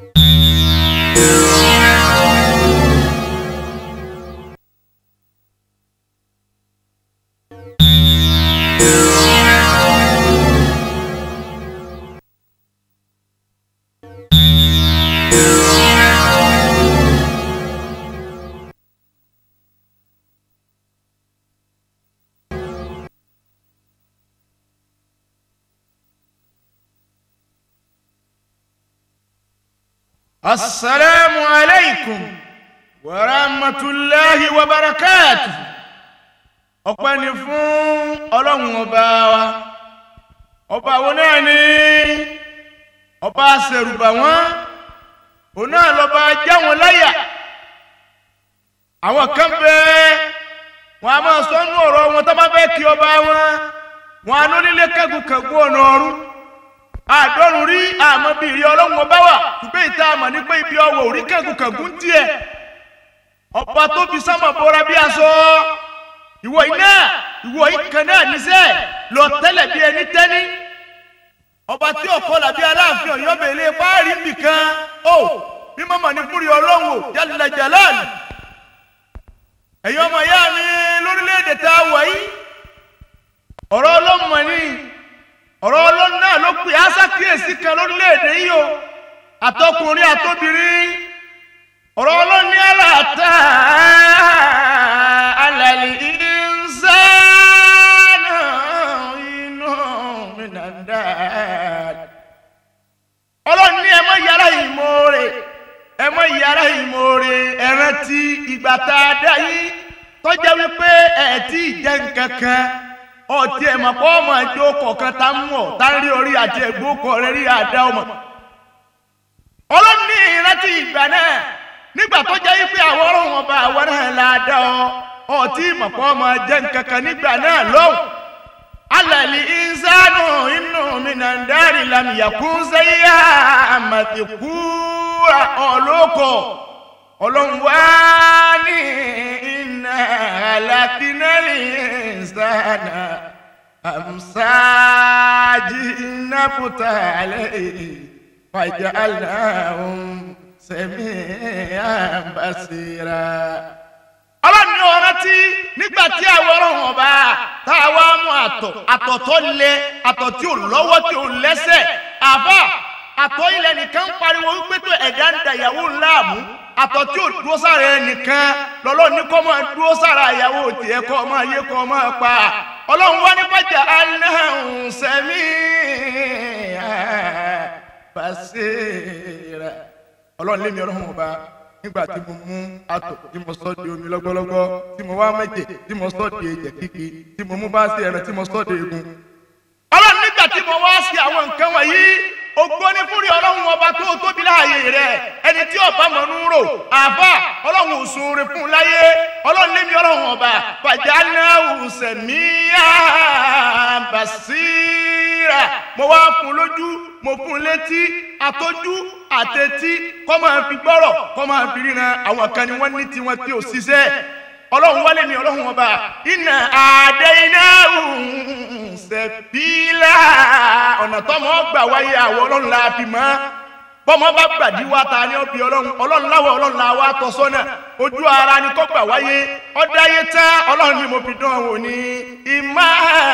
السلام عليكم ورحمة الله وبركاته ọpẹ́ ni fún ọlọ́run ọba wa ọba wo náà ni ọba ṣèrùbà wọn òun náà lọ́ba já wọn láyà àwọn kan bẹ wọn a máa sọ nínú ọ̀rọ̀ wọn tó bá fẹ́ kí ọba wọn wọn a lónílé kẹ́gùkẹ́gù ọ̀nà ọ̀run àdọ́rùn rí àmọ́ bí ìrí ọlọ́run ọba wà ṣùgbọ́n ìta àmọ́ ní pé ibi ọwọ́ orí kẹ́gùkẹ́gù ń tiẹ̀ ọba tó fi sámà bọ́ra bí aṣọ ìwọ iná ìwọ ìkan náà níṣẹ́ lọ tẹ́lẹ̀ bí ẹni tẹ́ni ọba tí ọkọ làbí aláàfin ọ̀yọ́ bèlè páàrí nìkan ó bí mọ́mọ́ ní fúri ọlọ́run ò jálẹ̀ jàlálì ẹ̀yin ọmọ ìyá mi lórílẹ̀‐èdè tá a wà yìí ọ̀rọ̀ ọlọ́mọ ni ọ̀rọ̀ ọlọ́run náà ló pè á ṣàkíyèsí kan lórílẹ̀‐èdè yìí o àtọkùnrin àtobìnrin ọ̀rọ̀ ọlọ́run ní àlàtà alàlì ìnsánà inú mìnàdá ọlọ́run ní ẹ mọ́ yàrá ìmoore ẹ mọ́ yàrá ìmoore ẹ rántí ìgbà tá a dá yìí tọ́jà wípé ẹ̀ tí ì jẹ́ nǹkan kan ọtí ẹ̀ mọ̀ pé ọmọ ẹjọ́ kọ̀ọ̀kan tá ń mọ̀ tá ń rí orí àti ẹ̀gbọ́kọ̀ rẹ̀ rí àdá ọmọ ọlọ́run ní ìrántí ìgbà náà nígbà tó jẹ́ wípé àwọn ọlọ́run ọba àwọn náà la dá ọ ọtí ìmọ̀pọ̀ ọmọ jẹ́ nǹkan kan nígbà náà lọ́wọ́ alàlì ìsánù inú mi náà ń dárì lamìyàkún sẹ́yà àmàtìkú ọlọ́kọ̀ ọlọ́run wá ní iná alákínẹ́lì ìsánà àmsáájì nàbùtà lẹ́yìn fàjálàhùn sami'an basira. ọlọ́run ní ọ̀rọ̀ tí nígbà tí àwọn ọlọ́run ọba tá a wá mú àtọ̀ àtọ̀ tó lé àtọ̀ tí ò lọ́wọ́ tí ò lẹ́sẹ̀ àbá àtọ̀ ilẹ̀ nìkan ń pariwo wípé tó ẹ̀dá ń da ìyàwó ńlá mú àtọ̀ tí ò dúró sára ẹnìkan lọ́lọ́run ní kọ́ máa dúró sára ìyàwó tiẹ̀ kọ́ máa yé kọ́ máa pa ọlọ́run wá ní fàjálàhùn sami'an basira ọlọ́run lémi ọlọ́run ọba nígbà tí mo mú àtọ̀ tí mo sọ di omi lọ́gbọ́lọ́gbọ́ tí mo wá mẹ́jẹ̀ tí mo sọ di ẹ̀jẹ̀ kíkì tí mo mú bá sí ẹran tí mo sọ di egun. ọlọ́run nígbà tí mo wá sí àwọn nǹkan wọ̀nyí ògbóni fúri ọlọ́run ọba tó tóbi láàyè rẹ̀ ẹni tí ọba mọ̀nú rò àbá ọlọ́run òsùn rẹ̀ fún láyé ọlọ́run lémi ọlọ́run ọba fàjánáwù sẹ̀míyà bàṣírà mo wá fún lójú mo fún létí àtọ́jú àtẹ̀tí kọ́ máa fi gbọ́rọ̀ kọ́ máa fi ríran àwọn kan ni wọ́n ní tiwọn tí ò ṣiṣẹ́ ọlọ́run wálé mi ọlọ́run ọba iná àdé iná ṣẹ̀bílà ọ̀nà tọ́mọ gbà wáyé àwọn ọlọ́run la fi mọ́ bọ́mọ bá gbàdí wá ta ni ó bí ọlọ́run ọlọ́run láwọ̀ ọlọ́run la wá tọ́ sọ́nà ojú ara ni kọ́ gbà wáyé ọ̀dáyé tán ọlọ́run ni mo fi dán wò ní ìmá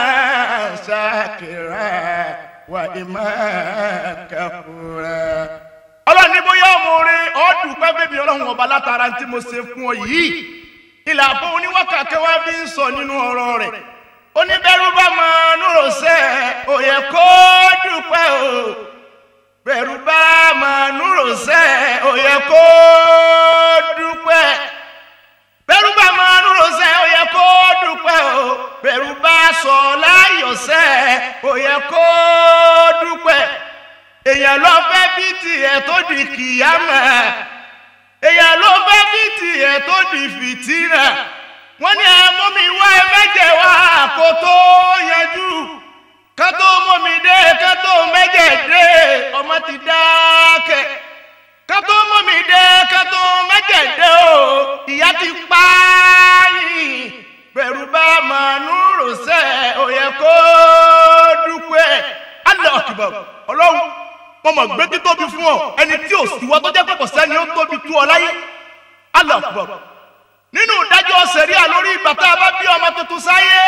ṣàkìrà wà ìmá kàfúrà. ọlọ́run ní bóyá ọmọ orin ọ̀ọ́dún pẹ́pẹ́ mi ọlọ́run ọba látara tí mo ṣe fún ọ yìí ilà àbọ̀ oníwákàkẹ́ wá bí ń sọ nínú ọ̀rọ̀ rẹ̀ oníbẹ̀rù bá máa núrò sẹ́ ò yẹ kó dúpẹ́ o bẹ̀rù bá máa núrò sẹ́ ò yẹ kó dúpẹ́ bẹ̀rù bá máa núrò sẹ́ ò yẹ kó dúpẹ́ o bẹ̀rù bá sọ láyọ̀ sẹ́ ò yẹ kó dúpẹ́ èèyàn lọ fẹ́ bí tiẹ̀ tó di kìyàmẹ́ èèyàn ló fẹ́ bí tiẹ̀ tó di fìtínà wọ́n ní ẹmọ́ mi wá ẹ mẹ́jẹ̀ wá kó tó yanjú ká tó mọ́ mi dé ká tó mẹ́jẹ̀ dé ọmọ ti dákẹ́ ká tó mọ́ mi dé ká tó mẹ́jẹ̀ dé o ìyá ti pa yìí bẹ̀rù bá màánú rọ̀ṣẹ́ ò yẹ kó dúpẹ́ Allah akbar ọlọ́run mo mọ̀ gbé títóbi fún ọ ẹni tí ò sí wọ́n tó jẹ́ pé kò sẹ́ni ó tóbi tú ọ láyé Allahu Akbar nínú ìdájọ́ sẹ̀ríà lórí ìgbà tá a bá bí ọmọ tuntun sáyé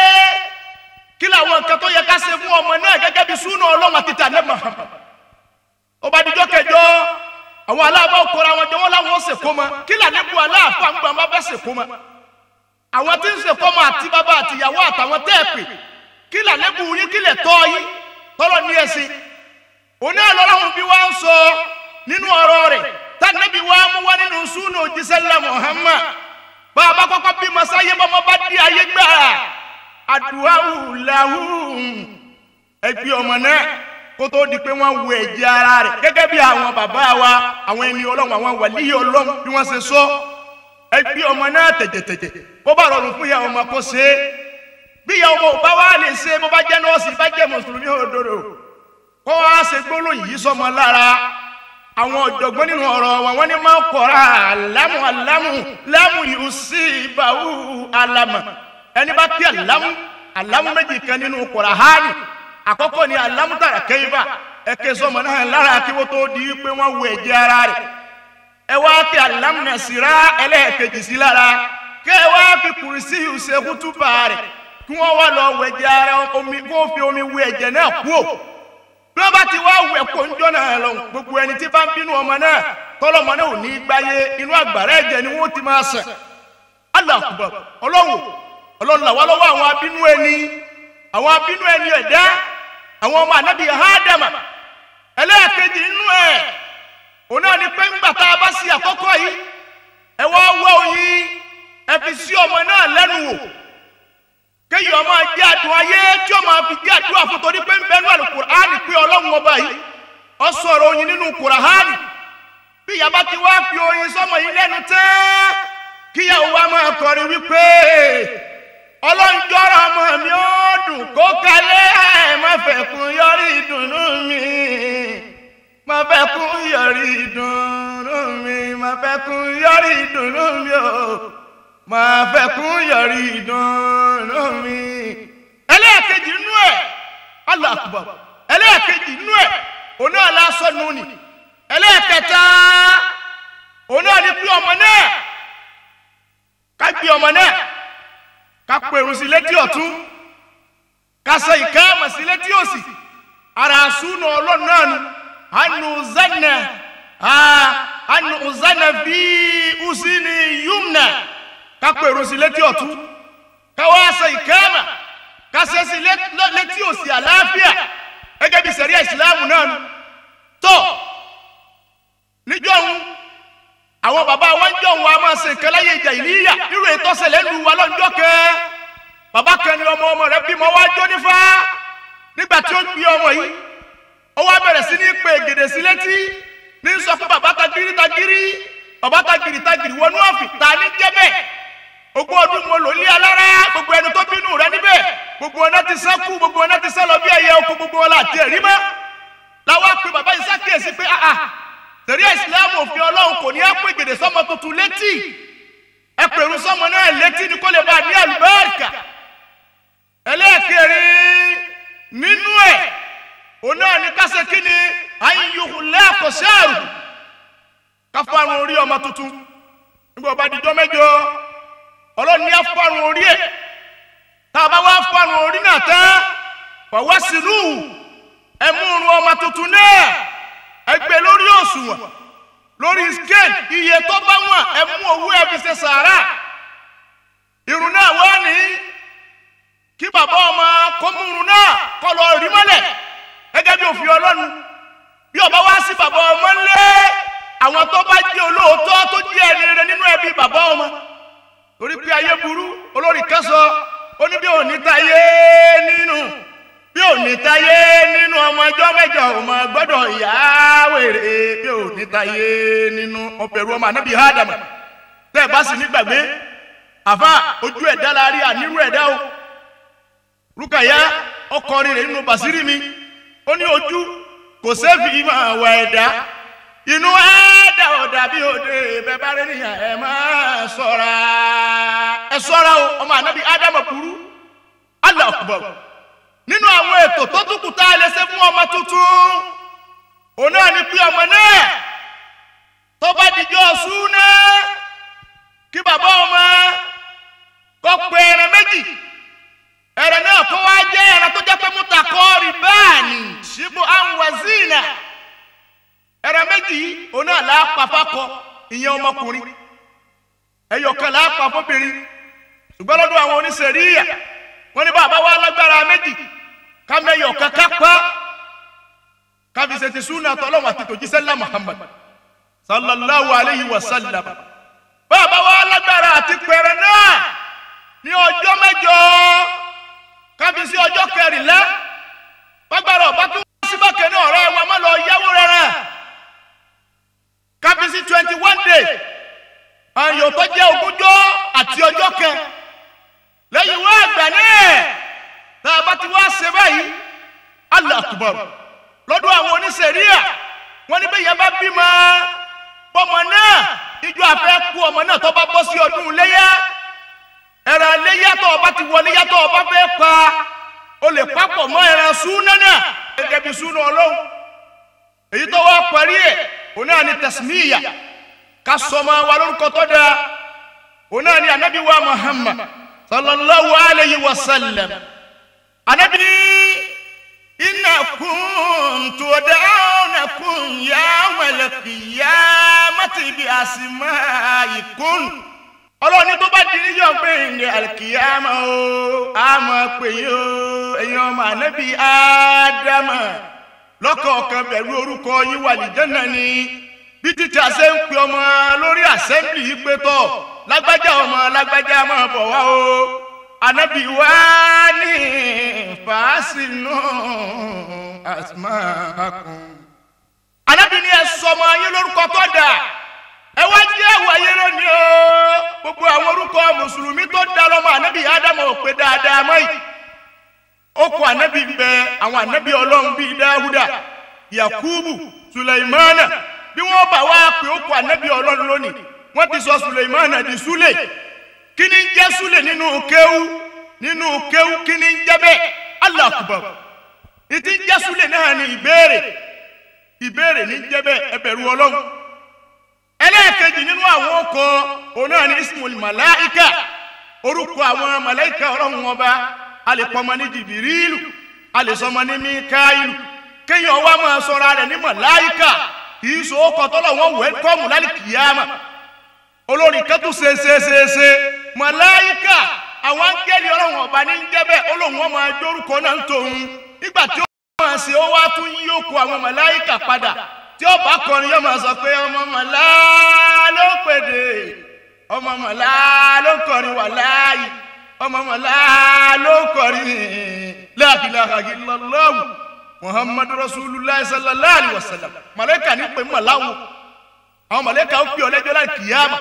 kí làwọn nǹkan tó yẹ ká ṣe fún ọmọ náà gẹ́gẹ́ bí súnà ọlọ́run àti tànẹ́ Muhammad ó bá dijọ́ kẹjọ àwọn aláàbọ̀ kóra wọn jọ wọn láwọn ó ṣèkó mọ kí làdébù aláàfọ àgbà má bẹ́ ṣèkó mọ àwọn tí ń ṣèkó mọ àti bàbá àtìyàwó àtàwọn tẹ́ ẹ̀ pè kí làdébù yín kí lè tọ́ yín tọ́lọ́ ní ẹ̀sìn òní àlọ́láhùn bí wọ́n ń sọ nínú ọ̀rọ̀ rẹ̀ tànẹ́bí wa mú wá nínú súnà òjíṣẹ́lá Muhammad bá a bá kọ́kọ́ bí masáyé bọ́mọ bá di ayé gbà àdúrà làwùn ẹgbẹ́ ọmọ náà kó tó di pé wọ́n wo ẹ̀jẹ̀ ara rẹ̀ gẹ́gẹ́ bí àwọn bàbá wa àwọn ẹni ọlọ́run àwọn wàlíyé ọlọ́run bí wọ́n ṣe sọ ẹgbẹ́ ọmọ náà tẹ̀jẹ̀tẹ̀jẹ̀ bó bá rọrùn fún ìyá ọmọ kó ṣe é bí ìyá ọmọ ò bá wá lè ṣe bó bá jẹ́ nọ́ọ̀sì bá jẹ́ mùsùlùmí òdodo kó wá ṣe gbólóhùn yìí sọmọ lára àwọn ọ̀jọ̀gbọ́n nínú ọ̀rọ̀ wọn wọ́n ní máa ń kọ́ra àlámù àlámù lámù yìí sí ìbáwú àlámà ẹni bá kí àlámù àlámù méjì kan nínú Kùránì àkọ́kọ́ ni àlámù tààrà kẹ́yìnbá ẹ̀kẹ́ sọmọ náà lára kí wọ́n tó di pé wọ́n wo ẹ̀jẹ̀ ara rẹ̀ ẹ wá kí àlámù náà sì rá ẹlẹ́ẹ̀kejì sí lára kẹ́ ẹ wá fi kùrìsì ṣe kútùbà rẹ̀ kí wọ́n wá lọ wọ ẹ̀jẹ̀ ara omi kó fi omi wẹ ẹ̀jẹ̀ náà kúò bí wọ́n bá ti wá wẹ̀ kó ń jọ́nà lọ gbogbo ẹni tí bá ń bínú ọmọ náà tọ́lọ́mọ náà ò ní gbáyé inú àgbàrá ẹ̀jẹ̀ ni wọ́n ti máa sàn. Allahu Akbar ọlọ́run ọlọ́run làwọn lọ́wọ́ àwọn abínú ẹni àwọn abínú ẹni ẹ̀dá àwọn ọmọ ànábì Ádámà ẹlẹ́ẹ̀kejì nínú ẹ̀ òun náà ni pé ńgbà tá a bá sí àkọ́kọ́ yìí ẹ wá wá oyin ẹ fi sí ọmọ náà lẹ́nu wò kéyìí ọmọ jẹ́ àdùn ayé tí ọmọ fi jẹ́ àdúrà fún torí pé ń bẹnu àlùkùránì pé ọlọ́run ọba yìí ọ sọ̀rọ̀ oyin nínú kùránì bí ìyàbá ti wá fi oyin sọmọ yìí lẹ́nu tẹ́ kíyàwó wa máa kọrin wípé ọlọ́run jọ́rọ̀ ọmọ mi ó dùn kó kalẹ̀ ẹ̀ má fẹ́ kún yọrí ìdùnnú mi má fẹ́ kún yọrí ìdùnnú mi má fẹ́ kún yọrí ìdùnnú mi o máa fẹ́ kún yọrí ìdùnnú mi. ẹlẹ́ẹ̀kejì nínú ẹ̀ Allahu Akbar ẹlẹ́ẹ̀kejì nínú ẹ̀ òun náà lásán nù ní. ẹlẹ́ẹ̀kẹta òun náà ní pé ọmọ náà ká gbé ọmọ náà ká pèrò sí létí ọ̀tún ká sọ ìkáàmà sí létí òsì ara àsúnà ọlọ́run náà nù ànú zanna ànú zanna fi usini yumna kápẹ̀rún sí létí ọ̀tún káwá ṣe ìkáàmà kásẹ̀ sí létí òsì àlàáfíà gẹ́gẹ́ bí sẹ̀ríà ìsìláàmù náà nù tó níjọ́ ń àwọn bàbá wọn jọ wọn a máa ṣe nǹkan láyé ìjà ìlíyà nírú ètò ṣẹlẹ̀ lu wa lọ́jọ́ kẹ bàbá kan ni ọmọ ọmọ rẹ̀ bímọ wá jó nífà nígbà tí ó gbé ọmọ yìí ó wá bẹ̀rẹ̀ sí ní pé gèdè sí létí ní sọ fún bàbá tagiri tagiri bàbá tagiri tagiri wọnú ọ̀fìn ta ní jẹ́ bẹ́ẹ̀ ogún ọdún mo lò ní alára gbogbo ẹni tó bínú rẹ níbẹ̀ gbogbo ọ̀nà ti sá kú gbogbo ọ̀nà ti sá lọ bí ẹyẹ oko gbogbo ọ̀la àti ẹ̀rí mọ́ làwọn pe bàbá yìí sákèésí pé àà tẹ̀rí ìsìlámù òfin ọlọ́run kò ní ẹ pé gèdè sọmọ tuntun létí ẹ pèrú sọmọ náà létí ni kó lè bá a ní àlùbáríkà ẹlẹ́ẹ̀kẹrin nínú ẹ̀ òun náà ní kásẹ̀ kí ni ayíyuhùn lẹ́ẹ̀kọ̀ṣẹ́rù káfárun orí ọmọ tuntun nígbà bá dijọ́ mẹ́jọ ọlọ́run ní afárun orí ẹ̀ tá a bá wá fárun orí náà tán fọwọ́ sínú ẹ̀múrun ọmọ tuntun náà ẹgbẹ́ lórí òṣùwọ̀n lórí scale iye tó bá wọ̀n ẹ̀mú owó ẹ̀ fi ṣe sàárà irun náà wọ́n ní kí bàbá ọmọ kó mú irun náà kọ́ lọ rí mọ́lẹ̀ gẹ́gẹ́ bí òfin ọlọ́run bí ọba wá sí bàbá ọmọ ńlẹ́ àwọn tó bá jẹ́ olóòótọ́ tó jẹ́ ẹni rere nínú ẹbí bàbá ọmọ torí pé ayé burú olórí kan sọ ó ní bí òní táyé nínú bí òní táyé nínú ọmọ ẹjọ́ mẹ́jọ ọmọ gbọ́dọ̀ ìyá wèrè bí òní táyé nínú ọbẹ̀rù ọmọ ànábì ádámù tẹ́ ẹ bá sì nígbàgbé àfa ojú ẹ̀dá la rí ànírú ẹ̀dá o rúkàyà ọkọrin rẹ̀ nínú bàṣírí mi ó ní ojú kò sẹ́fì máa wà ẹ̀dá inú ẹ̀dá ọ̀dà bí òde bẹ́ẹ̀ bá rí nìyà ẹ̀ máa ṣọ́ra ẹ ṣọ́ra o ọmọ ànábì ádámù burú Allahu Akbar nínú àwọn ètò tó tún kù tá a lè ṣe fún ọmọ tuntun òun náà ni pé ọmọ náà tó bá dijọ́ súná kí bàbá ọmọ kó pe ẹran méjì ẹran náà kó wá jẹ́ ẹran tó jẹ́ pé mutakọ́ọ̀rì báàní ṣíbù anwazina ẹran méjì yìí òun náà láàpá fakọ ìyẹn ọmọkùnrin ẹyọkan láàpá fóbìnrin ṣùgbọ́n lọ́dún àwọn oníṣẹ̀ríyà wọ́n ní bàbá wa lágbára méjì kámẹ́yọkan kápá kábíyèsí súnà tọ́lọ́wọ́ àti tòjísẹ́lá Muhammad sallallahu alayhi wa sallam bàbá wa lágbára àti pẹ̀rẹ̀ náà ní ọjọ́ mẹ́jọ kábíyèsí ọjọ́ kẹrìnlá gbàgbára ọba tó wá sí bákẹ́ náà ọ̀rẹ́ wa má lọ yáwó rẹ̀ kábíyèsí twenty one day àyò tó jẹ́ ogúnjọ́ àti ọjọ́ kan lẹ́yìn wá àgbà náà tá a bá ti wá ṣe báyìí Allah akbar lọ́dún àwọn oníṣẹ̀ríà wọ́n ní bẹ́ẹ̀ yẹn bá bímọ bọ́mọ náà ìjọ àfẹ́ kú ọmọ náà tó bá bọ́ sí ọdún léyà ẹran léyà tó ọba ti wọlé yá tó ọba fẹ́ pa o lè papọ̀ mọ́ ẹran súnà náà gẹ́gẹ́ bí súnà ọlọ́run èyí tó wá parí ẹ̀ òun náà ni tẹ̀símíyà ká sọmọ wa lórúkọ tó dáa òun náà ni anabi wa Muhammad sallallahu alayhi wa sallam anabi inna kuntu da'awnakum yawmal qiyamati bi asma'ikum ọlọ́ni tó bá di níjọ́ pé ní alikiyama o àmọ́ pé yín o ẹ̀yin ọmọ anabi ádámà lọ́kọ̀ọ̀kan pẹ̀lú orúkọ yín wà lìjánà ni bí títí àṣẹ ń pe ọmọ lórí assembly yìí pé tọ̀ lágbájá ọmọ lágbájá máa bọ̀ wá o anabi wá ní fàásìnù asmaakum. anabi ní ẹ sọmọ yín lórúkọ tó dà ẹ wá jẹ́ ẹ̀wọ̀ ayé lónìí o gbogbo àwọn orúkọ mùsùlùmí tó dá lọ́mọ anabi ádámù ò pé dáadáa mọ́ yìí ó kọ anabi ń bẹ àwọn anabi ọlọ́run bíi dáhùdà yakubu suleimana bí wọ́n bá wá pé ó kọ anabi ọlọ́run lónìí wọ́n ti sọ suleimana di sule kí ni ń jẹ́ sule nínú kéwú nínú kéwú kí ni ń jẹ́ bẹ́ẹ̀ Allahu Akbar ìtí ń jẹ́ sule náà ni ìbéèrè ìbéèrè ní ń jẹ́ bẹ́ẹ̀ ẹ bẹ̀rù ọlọ́run ẹlẹ́ẹ̀kejì nínú àwọn ọkọ̀ òun náà ni ismul malaika orúkọ àwọn malaika ọlọ́run ọba a lè pọmọ ní jìbìrìlù a lè sọmọ ní míkáìlù kéèyàn wá máa sọra rẹ̀ ní malaika kì í so ọkọ̀ tọ́lọ̀ wọn wẹ́lkọ́mù lálẹ́ kìyàmà olórí kẹ́tù ṣeéṣeéṣe malaika àwọn áńgẹ́lì ọlọ́run ọba ní jẹ́bẹ̀ olóhùn ọmọ ajórúkọ náà ń tòun nígbà tí ó máa ṣe ó wá tún yí òkú àwọn malaika padà tí ó bá kọrin yóò máa sọ pé ọmọ màlá ló pèdè ọmọ màlá ló kọrin wà láàyè ọmọ màlá ló kọrin la ilaha illallah muhammadu rasulullah sallallahu alaihi wasallam màlẹ́kà ní pé màláwo àwọn màlẹ́kà ó pè ọ lẹ́jọ́ láì kìyàmà.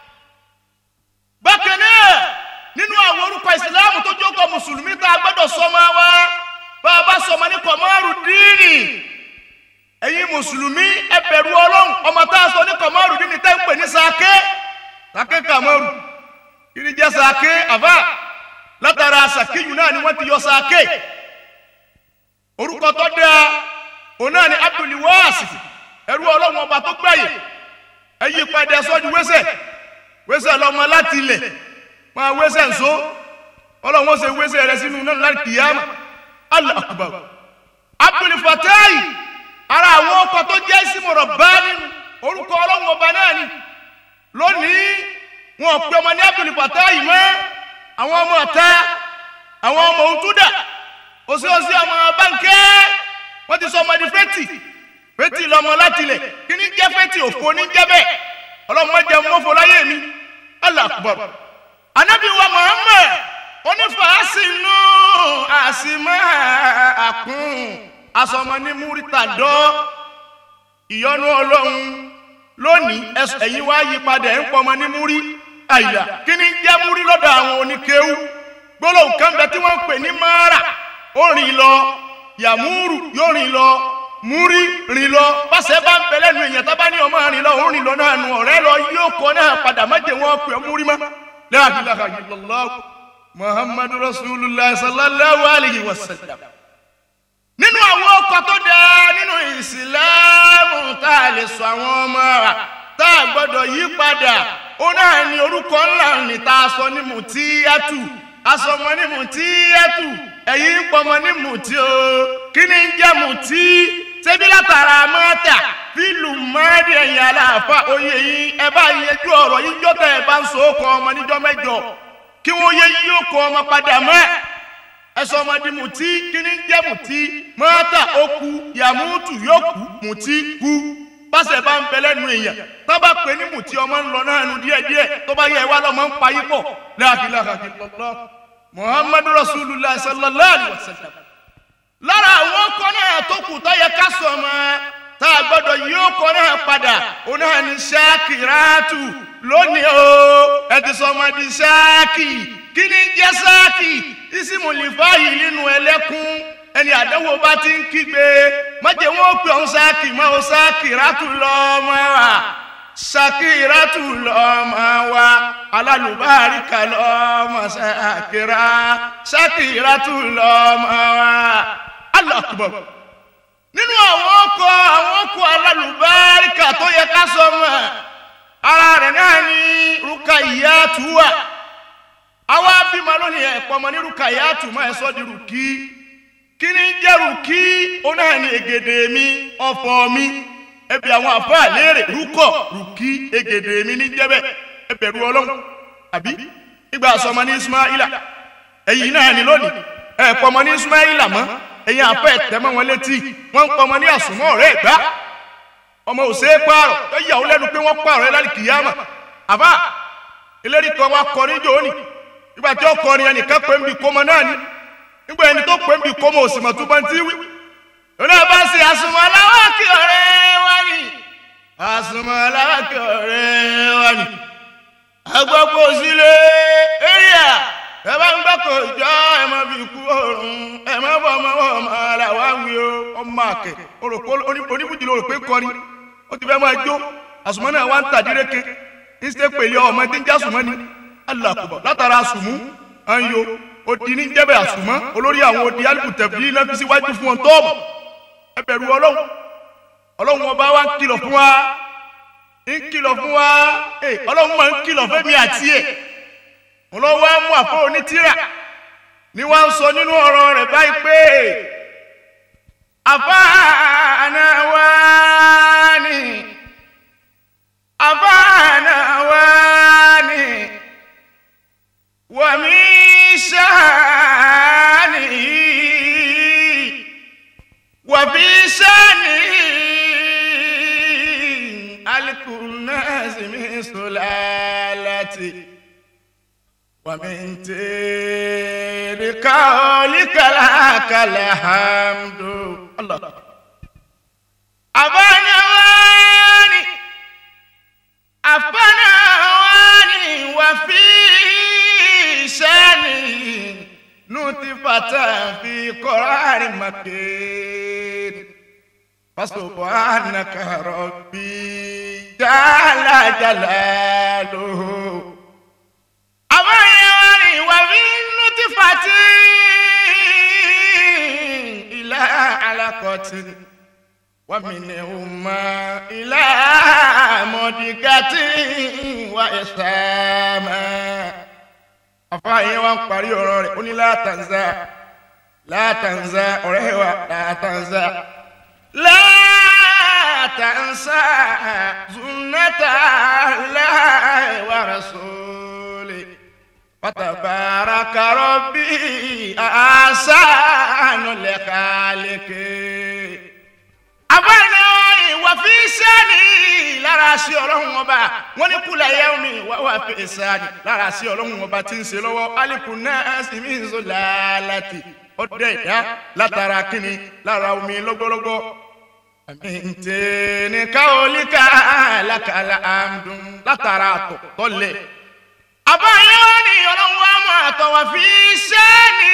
bákan náà nínú àwọn orúkọ ìsìláàmù tó jókòó mùsùlùmí tá a gbọ́dọ̀ sọmọ wa bá a bá sọmọ ní kọ̀mọ́rù díìnì ẹ̀yin mùsùlùmí ẹ bẹ̀rù ọlọ́run ọmọ tá a sọ ní kọ̀mọ́rù díìnì tẹ́ ń pè ní sàké sàké kàmọ́rù kiri jẹ́ sàké àbá látara sàkéyù náà ni wọ́n ti yọ sàké orúkọ tó dáa òun náà ni abdulwasi ẹrú ọlọ́run ọba tó gbàyè ẹyí padà sọ́jú wẹ́sẹ̀ wẹ́sẹ̀ lọ́mọ láti ilẹ̀ máa wẹ́sẹ̀ nsó ọlọ́run ó ṣe wẹ́sẹ̀ rẹ sínú náà láti kìyàmà Allah akbar abdulfatai ara àwọn ọkọ̀ tó jẹ́ ìsìmọ̀rọ̀ bá nínú orúkọ ọlọ́run ọba náà ni lónìí wọn pe ọmọ ní abdulfatai mọ́ àwọn ọmọ ọ̀tá àwọn ọmọ òtúdà òsèòsè ọmọ bánkẹ́ wọ́n ti sọ ọmọ di fẹ́tì fẹ́tì lọ́mọ láti lẹ̀ kí ni jẹ́ fẹ́tì òfò ní jẹ́ bẹ́ẹ̀ ọlọ́mọ jẹ́ mọ́fọ́ láyé mi Allah akbar anabi wa Muhammad onífàásínú àsìmọ́ àkùn asọmọ ní múrítà dọ́ ìyọnu ọlọ́run lónìí ẹ̀yin wá yí padà ń pọmọ ní múrí àyà kí ni jẹ́ múrí lọ́dọ̀ àwọn oníkéwú gbólóhùn kan bẹ tí wọ́n ń pè ní mara ó rìn lọ yàmúrù yóò rìn lọ múrí rìn lọ pàṣẹ bá ń bẹ lẹ́nu èèyàn tó bá ní ọmọ rìn lọ òun rìn lọ náà nù ọ̀rẹ́ lọ yóò kọ náà padà má jẹ́ wọn pè múrí mọ́ la ilaha illallah muhammadu rasulullah sallallahu alayhi wa sallam nínú àwọn ọkọ̀ tó dáa nínú ìsìláàmù tá a lè sọ àwọn ọmọ rà tá a gbọ́dọ̀ yí padà ó náà ní orúkọ ńlá ní tá a sọ ní mùtíyàtù asọmọ ní mùtíyàtù ẹ̀yin ń pọmọ ní mùtí o kí ni ń jẹ́ mùtí ṣebí látara mọ́tà fílù mọ́ẹ́dì ẹ̀yìn aláàfà oyè yín ẹ bá yẹjú ọ̀rọ̀ yín jọ́tẹ̀ ẹ bá ń so kọ ọmọ níjọ́ mẹ́jọ kí wọ́n yẹ yí ó kọ ọmọ padà mọ́ ẹsọ ọmọdé mùtí kí ni ń jẹ́ mùtí mọ́tà ó kú yàmútù yóò kú mùtí kú pàṣẹ bá ń bẹ lẹ́nu èèyàn tó bá pè ní mùtí ọmọ ń lọ náà nu díẹ̀díẹ̀ tó bá yẹ wá lọ́mọ ń payí pọ̀ láàkìláàkì lọ́lọ́ muhammadu rasulillah sallallahu alayhi wa sallam lára àwọn ọkọ náà tó kù tó yẹ ká sọ mọ́ tá a gbọ́dọ̀ yí ọkọ náà padà ó náà ní ṣáàkìrátù lónìí o ẹ ti sọ ọmọ di ṣáàkì kí ni ń jẹ́ ṣáàkì ìsìmùlìfà yìí nínú ẹlẹ́kùn ẹni àdánwò bá ti ń kígbe mọ̀jẹ̀ wọn ó pè ọ́n ṣáàkì mọ́ ọ́ ṣáàkìrátù lọ́mọ wa ṣáàkìrátù lọ́mọ wa alálùbáríkà lọ́mọ ṣáàkìrá ṣáàkìrátù lọ́mọ wa Allahu Akbar nínú àwọn ọkọ̀ àwọn ọkọ̀ alálùbáríkà tó yẹ ká sọ mọ́ ara rẹ̀ náà ní Rukayatu wà àwa bímọ lónìí ẹ̀pọ̀ ọmọ ní Rukayatu mọ́ ẹ̀ sọ́ di rùkí kí ni jẹ́ rùkí ó náà ní ègèdè mi ọ̀fọ̀ mi ẹbí àwọn àfáà léèrè rúkọ̀ rùkí ègèdè mi ní jẹ́bẹ̀ ẹbẹ̀rù ọlọ́run àbí ìgbà sọmọ ní Ismaila ẹ̀yìn náà ní lónìí ẹ̀pọ̀ ọmọ ní Ismaila mọ́ ẹ̀yin àfẹ́ tẹ́mọ́ wọn létí wọ́n ń pọ̀ ọmọ ní àsùnmọ́ ọ̀rẹ́ ẹ̀gbá ọmọ ò ṣeé pààrọ̀ tó yà ó lẹ́nu pé wọ́n pààrọ̀ ẹ̀ lálẹ́ kìyàmà àbá ìlérí kan wá kọrin jò ní nígbà tí ó kọrin ẹnìkan pé ń bi kọ́mọ náà ni nígbà ẹni tó pé ń bi kọ́mọ òsì mọ̀ tó bá ń tí wí. òun náà bá ṣe àsùnmọ́ aláwọ̀ kí ọ̀rẹ́ wá ní àsùnmọ́ aláwọ̀ kí ọ̀rẹ́ wá ní. agbọ́pọ̀ sílé area ẹ bá ń gbọ́kọ̀ ìjọ ẹ má fi kú òrùn ẹ má bọ̀ ọmọ ọmọ ara wa wí o ọmọ àkẹ́ oníbùjì ló rò pé kọrin ó ti fẹ́ máa jó àsùnmọ́ náà wá ń tàdíreke ìṣe pèlè ọmọ tí ń já sùnmọ́ ni alákùbọ̀ látara àsùnmú àyò odi ní jẹ́bẹ̀ àsùnmọ́ olórí àwọn odi alùpùpù tẹ̀bí náà fi síwájú fún wọn tọ́ọ̀bù ẹ bẹ̀rù ọlọ́run ọlọ́run ọba wa ń kìlọ̀ fún wa ń kìlọ̀ fún wa ọlọ́run máa ń kìlọ̀ fẹ́mi àti ẹ̀ wọn lọ wá mú àpò onítìrà ni wọn ń sọ nínú ọ̀rọ̀ rẹ̀ báyìí pé àfáàná wá ní àfáàná wá ní wàmí sáàní wàbí sáàní alikunasi mi sọlá ومن تير قولك لك الحمد الله أبانا واني أبانا واني وفي شاني نطفة في قرار مكين فسبحانك ربي جل جلاله àwọn èèyàn rìn wà ní nutifati ilá alakọtì wàmìnì ọmọ ilá mọdìgàtì wà ìsàmà. àfààyè wa ń parí ọ̀rọ̀ rẹ̀ ó ní látànzá látànzá ọ̀rẹ́ wa látànzá látànzá zunata láì wà rasúlì. فتبارك ربي أحسن الخالقين abáyọ̀ ìwà fi sẹ́ni lára sí ọlọ́run ọba wọ́n ní kúlẹ̀ ẹ̀yẹ́ omi ìwà wà fi sẹ́ni lára sí ọlọ́run ọba tí ń ṣe lọ́wọ́ alikun náà sì mí ń sọ láàlàtì ọdẹ ìdá látara kínní lára omi lọ́gbọ́lọ́gbọ́ àmì ntẹ̀ ní káwọlíkà lákàlà àmdùn látara àtọ̀ tọ́lẹ̀ àbáyọ ni ọlọ́run wa mọ àtọ̀wà fi sẹ́ni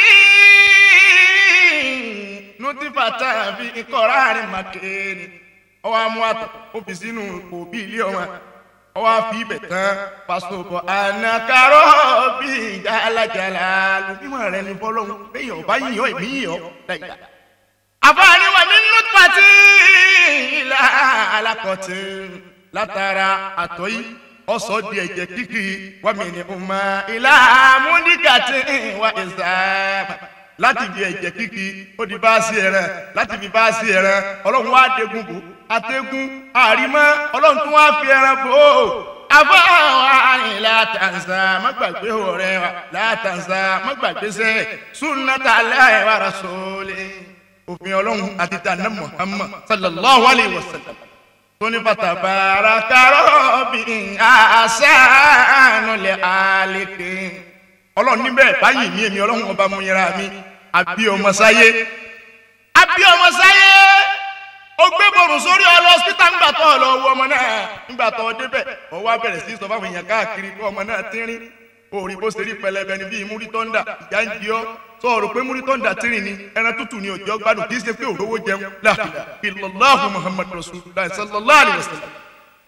nutifata fi kọ́ra rẹ̀ màkéènì ọwọ́ amú àtọ̀ ó fi sínú òbí ilé ọmọ ọwọ́ àfi ibẹ̀ tán pàṣẹpọ̀ ànàkárọ̀ bí jàlàjàlà lùbímọ̀ rẹ̀ ní fọlọ́hún bẹ́ẹ̀ ọba yíyan èmi yíyan dáìdá àfààní wa mi nù pàtí ilà alákọ̀tì látara àtọ̀ yìí ọ̀sọ̀ di ẹ̀jẹ̀ kíkì wà mí ní ọmọ ilà múdìgàtì wà ìsàmà láti di ẹ̀jẹ̀ kíkì ó di báàsì ẹ̀rẹ̀ láti fi báàsì ẹ̀rẹ̀ ọlọ́run wá dégún bò àtẹ́gún àrímọ́ ọlọ́run tún wá fi ẹran bò ó afáwọn látàǹsà má gbàgbé ọ̀rẹ́ wa látàǹsà má gbàgbé sẹ́ sunnata aláì wa rasuli òfin ọlọ́run àti tànà muhammad sallallahu alayhi wa sallam tóní fatabara karọ́bì àṣàánú lè àlékè ọlọ́run níbẹ̀ báyìí ní èmi ọlọ́run ọba mu yẹra mi àbí ọmọ sáyé àbí ọmọ sáyé ó gbé borùn sórí ọlọ hospital ńgbà tó ọ lọ wo ọmọ náà ńgbà tó ọ débẹ̀ ọ wá bẹ̀rẹ̀ sí sọ fáwọn èèyàn káàkiri kó ọmọ náà tínrín òòrì bó ṣe rí pẹlẹbẹ ni bíi múrí tọ́ndà ìyá ń di ọ́ sọ ọ̀rọ̀ pé múrí tọ́ndà tínrín ni ẹran tútù ni òjò gbádùn kì í ṣe pé òrówó jẹun láàfin illallahu muhammad rasulillah sallallahu alayhi wa sallam.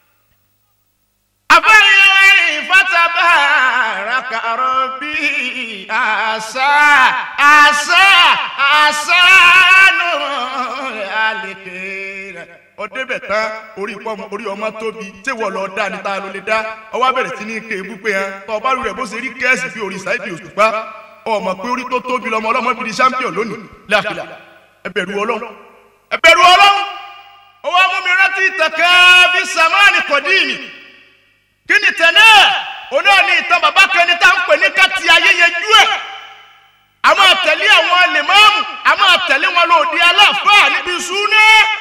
àfẹ́yìn ìfọ́tàbà rákàrọ̀ bíi àṣà àṣà àṣà nù àlèkè rẹ̀ ó débẹ̀ tán orí pọ́ọ̀mù orí ọmọ tóbi tí wọ́n lọ dá ní ta ló lè dá ọwọ́ bẹ̀rẹ̀ sí ní ké ebúpé hàn tọ́ ọba rẹ̀ bó ṣe rí kẹ́ẹ̀sì bí orí Saheed Òṣùpá ọmọ pé orí tó tóbi lọmọ ọlọ́mọ fi di champion lónìí láàfin ẹ bẹ̀rù Ọlọ́run ẹ bẹ̀rù Ọlọ́run owó mú mi rántí ìtàkẹ́ bí samani kọ̀díìnì kí ni tẹ̀lé òun náà ní ìtàn bàbá kẹni tá ń pè ní káti ayẹyẹ jú ẹ̀ àmọ́ àtẹ̀lé àwọn lèmọ́ọ̀mù àmọ́ àtẹ̀lé wọn lòdì aláàfáà níbi súná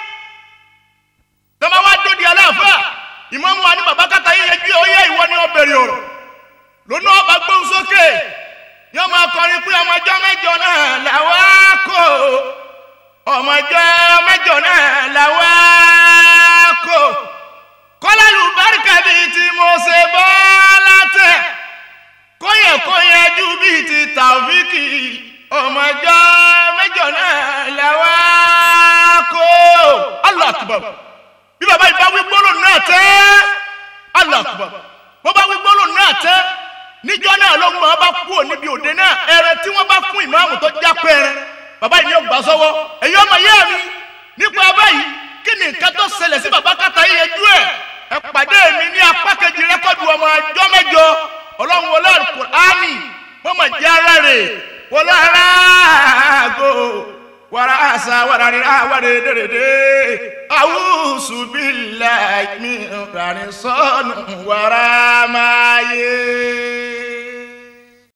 tọ́mọ wá dòdì aláàfáà ìmọ̀mù wa ní bàbá kàtà yíyẹ jú ẹ̀ ó yẹ ìwọ ni ó bẹ̀rẹ̀ ọ̀rọ̀ lónà ọba gbóhùn sókè ní ọmọ akọrin pé ọmọ ọjọ́ mẹ́jọ náà làwa kò ọmọ ọjọ́ mẹ́jọ náà làwa kò kọ́lálù báríkà bíi tí mo ṣe bọ́ látẹ̀ kóyè kóyè ju bíi ti tàwíkì ọmọ ọjọ́ mẹ́jọ náà làwa kò Allah akbar bí bàbá yìí bá wí gbólóhùn náà tẹ́ Allah akbar bó bá wí gbólóhùn náà tẹ́ níjọ́ náà ló ń bọ̀ bá kú níbi òde náà ẹrẹ tí wọ́n bá fún ìmáàmù tó já pẹ́ẹ́rẹ́ bàbá yìí ni ó gbà sọ́wọ́ èyí ọmọ yẹ́ mi nípa báyìí kí ni nǹkan tó ṣẹlẹ̀ sí bàbá kàtà yìí ẹjú ẹ̀ ẹ pàdé mi ní apá kejì rẹ́kọ̀dù ọmọ ẹjọ́ mẹ́jọ ọlọ́run wọlé alukur'ani wọ́n mọ̀ jẹ́ ara rẹ̀ wọlé ara àgọ́ wàrà àṣà wàrà rírà wàrà èdèrèdè àwùsù bíláì mi ràní sọ́nù wàrà máa yé.